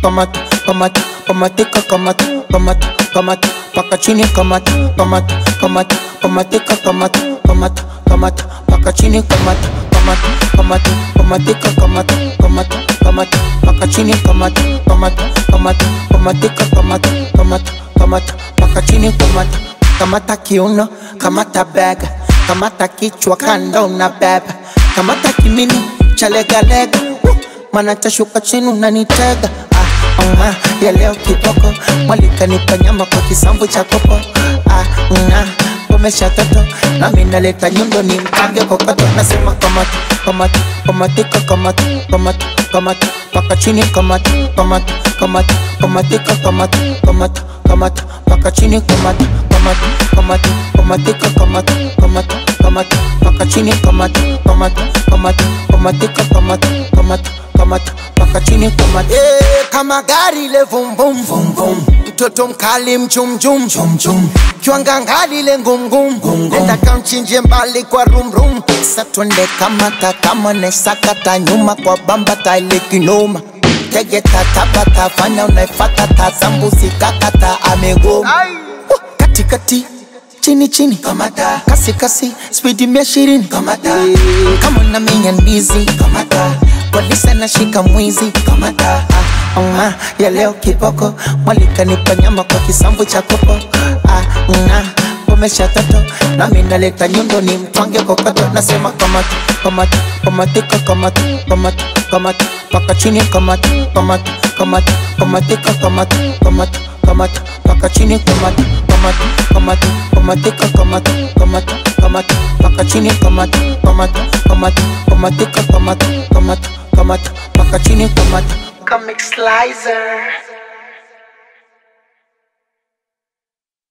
kamata kamata kamatika kamata kamata kamata paka chini kamata kamata kamata kamatika kamata kamata kamata paka chini kamata kamata kamata kamatika kamata kamata kamata paka chini kamata kamata kamata kamatika kamata kamata kamata paka chini kamata kamata kiuno kamata bega kamata kichwa kando na beba kamata kimini cha legalega uh, mana tashuka chini unanitega ah, uh, ya leo kiboko mwalikanipa nyama kwa kisambu cha kopo ah, uh, pomesha toto nami naleta nyundo ni mkange kokoto nasema kamata kamata kamatika kamata kamata kamata paka chini kamata kamata kamata kamatika kamata kamata kamata paka chini kamata kamata kamata kamatika kamata kamata kamata paka chini kamata kamata kamata kamatika kamata kamata kamata paka chini kamata Eh, kama gari le vum vum vum vum mtoto mkali mchum chum chum chum kiwangangali le ngum ngum nenda kamchinje mbali kwa rum rum Sa twende kamata kama nesakata nyuma kwa bamba taile kinoma tege tatapata fanya unaifata tazambuzi kakata amegoma Uh, katikati chini chini kamata kasi kasi spidi mia ishirini kamata kama na menya ndizi kamata polisi nashika mwizi kamata ah, uh, ya leo kiboko mwalikanipa nyama kwa kisambu cha kopo ah, uh, pomesha toto nami naleta nyundo ni mtwange kokoto nasema kamata kamata kamatika kamata kamata kamata paka chini kamata kamata kamata kamatika kamata kamata kamata paka chini kamata kamata kamata kamatika kamata kamata kamata paka chini kamata kamata kamata kamatika kamata kamata kamata paka chini kamata Comic Slicer